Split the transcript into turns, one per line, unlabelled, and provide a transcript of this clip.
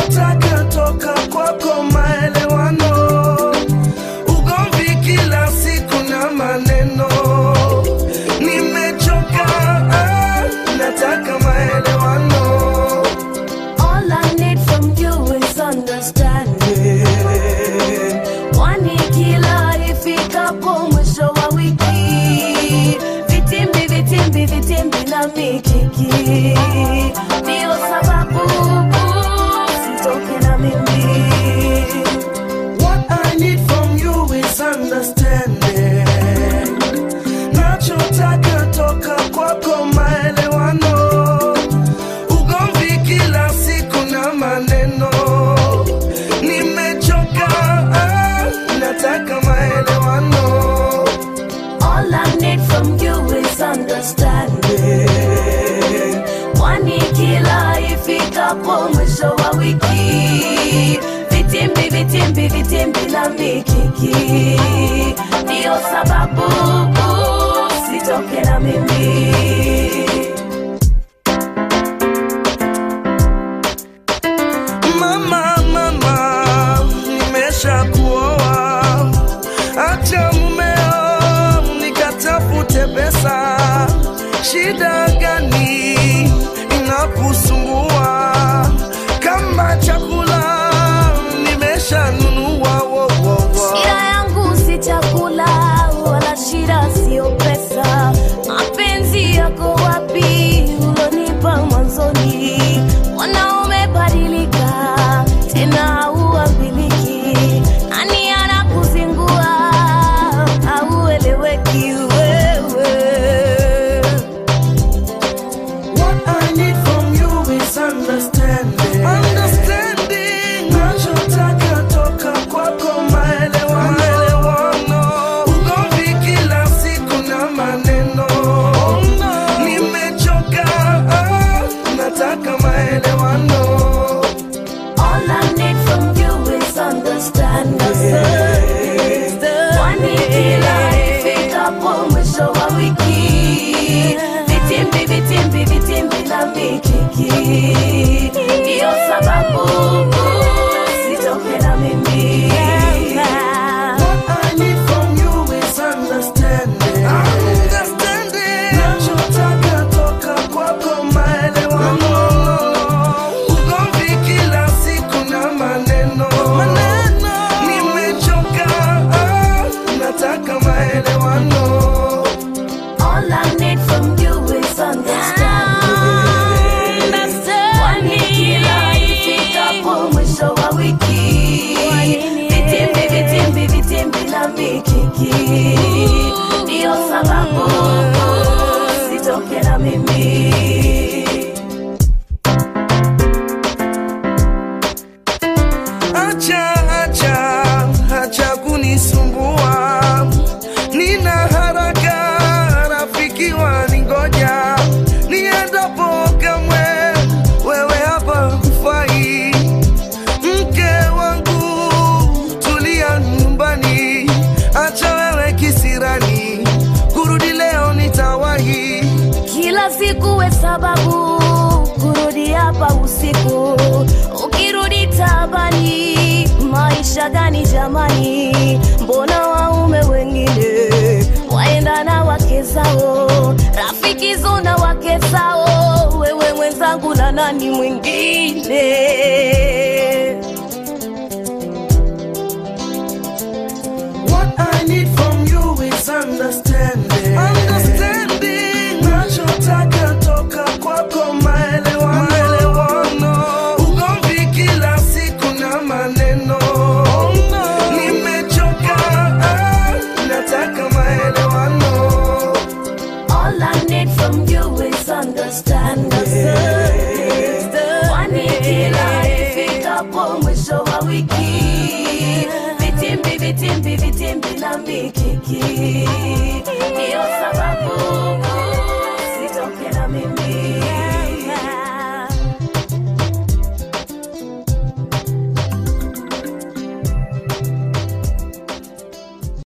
nachotaka toka kwako maelewano, ugomvi kila siku na maneno, nimechoka, ah, nataka maelewano.
All I need from you is understanding. Kwani kila ifikapo mwisho wa wiki, vitimbi vitimbi vitimbi na mikiki, ndio sababu sitoke na mimi.
What I need from you is understanding. Nachotaka toka kwako maelewano, ugomvi kila siku na maneno, nimechoka, ah, nataka maelewano.
All I need from you is understanding. Kwani kila ifikapo mwisho wa wiki, vitimbi vitimbi vitimbi na mikiki, ndio sababu sitoke na mimi.
Mama, mama, nimesha kuoa, acha mumeo nikatafute pesa. Shida gani inakusumbua? Kama chakula nimeshanunua, wo, wo, wo.
Shida yangu si chakula wala shida sio pesa. Mapenzi yako wapi ulonipa mwanzoni? Wanaume badilika tena hauambiliki. Nani anakuzingua haueleweki wewe.
What I need from you is understanding. Understanding. Nachotaka toka kwako maelewano. Maelewano. Ugomvi kila siku na maneno. Nimechoka, ah, nataka maelewano.
All I need from you is understanding. Kwani kila ifikapo mwisho wa wiki, vitimbi vitimbi vitimbi na mikiki, ndio sababu sitoke na mimi.
What I need from you is understanding. Understanding. Nachotaka toka kwako maelewano. Ugomvi kila siku na maneno. Nimechoka, ah, nataka maelewano.
All I need from you is understanding. Kwani kila ifikapo mwisho wa wiki, vitimbi vitimbi vitimbi na mikiki, ndio sababu sitoke na mimi.
Acha, acha, acha kunisumbua. Nina haraka, rafiki waningoja. Niendapo kamwe, wewe hapa hufai. Mke wangu, tulia nyumbani. Acha wewe kisirani, kurudi leo nitawahi.
Kila siku we sababu kurudi hapa usiku, ukirudi tabani. Maisha gani jamani? Mbona waume wengine waenda na wake zao, rafiki zona wake zao, wewe mwenzangu na nani mwingine?
What I need from you is understanding. Understanding. Nachotaka toka kwako maelewano. Maelewano. Ugomvi kila siku na maneno. Nimechoka, ah, nataka maelewano.
All I need from you is understanding. Kwani kila ifikapo mwisho wa wiki, vitimbi vitimbi vitimbi na mikiki,